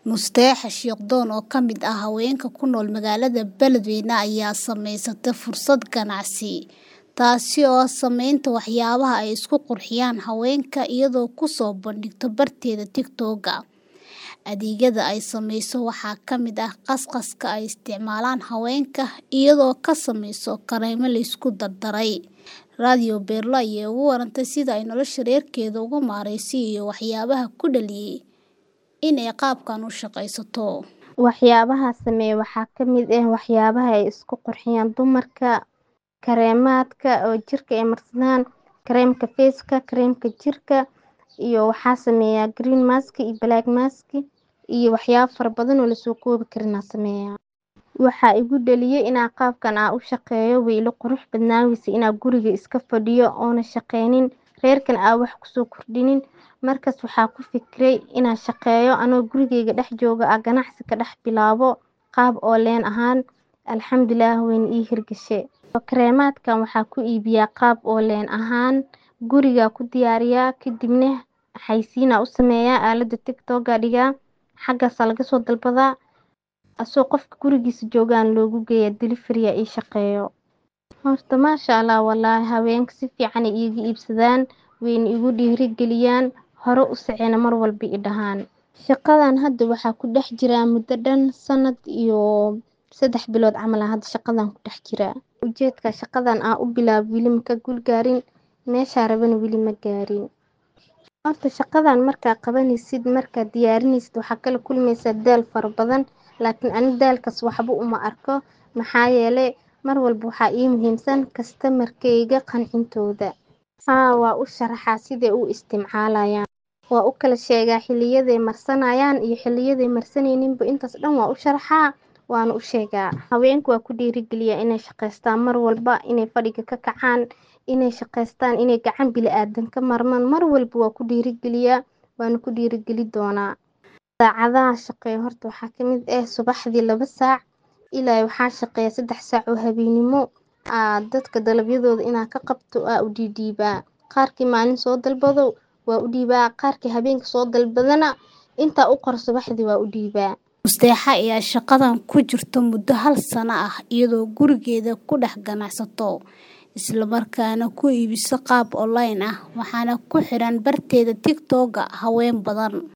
Musteexa Shiiqdoon oo ka mid ah haweenka ku nool magaalada Beledweyne ayaa samaysatay fursad ganacsi, taasi oo ah samaynta waxyaabaha ay isku qurxiyaan haweenka iyadoo ku soo bandhigta barteeda TikTok-ga. Adeegyada ay samayso waxaa ka mid ah qas-qaska ay isticmaalaan haweenka, iyadoo ka samaysa kareemo la isku dardaray. Radio Beerlo ayaa uga warantay sida ay nolosha reerkeeda uga maareysay iyo waxyaabaha ku dhaliyay in ay qaabkan u shaqaysato. Waxyaabaha sameeya waxaa ka mid ah waxyaabaha ay isku qurxiyaan dumarka, kareemaadka oo jirka ay marsadaan, kareemka face ka, kareemka jirka iyo waxaa sameeya green mask iyo black mask iyo waxyaabo fara badan oo la soo koobi karin aan sameeyaa. Waxaa igu dhaliyay inaan qaabkan aan u shaqeeyo way ila qurux badnaawaysa inaan guriga iska fadhiyo oona shaqeynin, reerkan aan wax ku soo kordhinin. Markaas waxaa ku fikiray inaan shaqeeyo anoo gurigeyga dhex jooga aan ganacsi ka dhex bilaabo qaab online ahaan. Alxamdulillaah wayna ii hirgashay. Kareemaadkan waxaa ku iibiyaa qaab online ahaan, guriga ku diyaariyaa, kadibna xayeysiin aan u sameeyaa aalada TikTok-ga dhigaa, xaggaas laga soo dalbadaa. Asoo qofka gurigiisa joogaan loogu geeyaa delivery ii shaqeeyo. Horta maashaAllah wallaahi haweenka si fiican ay iiga iibsadaan, wayna igu dhiirigeliyaan, hore u socona mar walba i dhahaan. Shaqadan hadda waxaa ku dhex jiraa muddo dhan sanad iyo saddex bilood camal hadda shaqadan ku dhex jiraa. Ujeedka shaqadan aan u bilaabay weli ma ka guul gaarin, meesha rabana weli ma gaarin. Horta shaqadan markaa qabanaysid, markaa diyaarinaysid waxaa kala kulmaysaa daal fara badan. Laakiin ani daalkaas waxba uma arko. Maxaa yeelay mar walba waxaa ii muhiimsan customer kayga qancintooda. Haa, waa u sharaxaa sidee u isticmaalayaan. Waa u kala sheegaa xilliyada marsanayaan iyo xilliyada marsanayninba intaas dhan waa u sharaxaa, waana u sheegaa. Haweenku waa ku dhiirigeliyaa inay shaqeystaan mar walba, inay fadhiga ka kacaan, inay shaqeystaan, inay gacan bilaadan ka marmaan. Mar walba waa ku dhiirigeliyaa, waana ku dhiirigeli doonaa. Saacadaha shaqeeyo horta waxaa ka mid ah subaxdii laba saac ilaa waxaa shaqeeya saddex saac oo habeenimo. Aa dadka dalabyadooda inaan ka qabto aa u dhiidhiibaa. Qaarkii maalin soo dalbado waa u dhiibaa, qaarkii habeenka soo dalbadana intaa u qor subaxdii waa u dhiibaa. Musteexa ayaa shaqadan ku jirta muddo hal sano ah iyadoo gurigeeda ku dhex ganacsato, isla markaana ku iibisa qaab online ah, waxaana ku xiran barteeda TikTok-ga haween badan.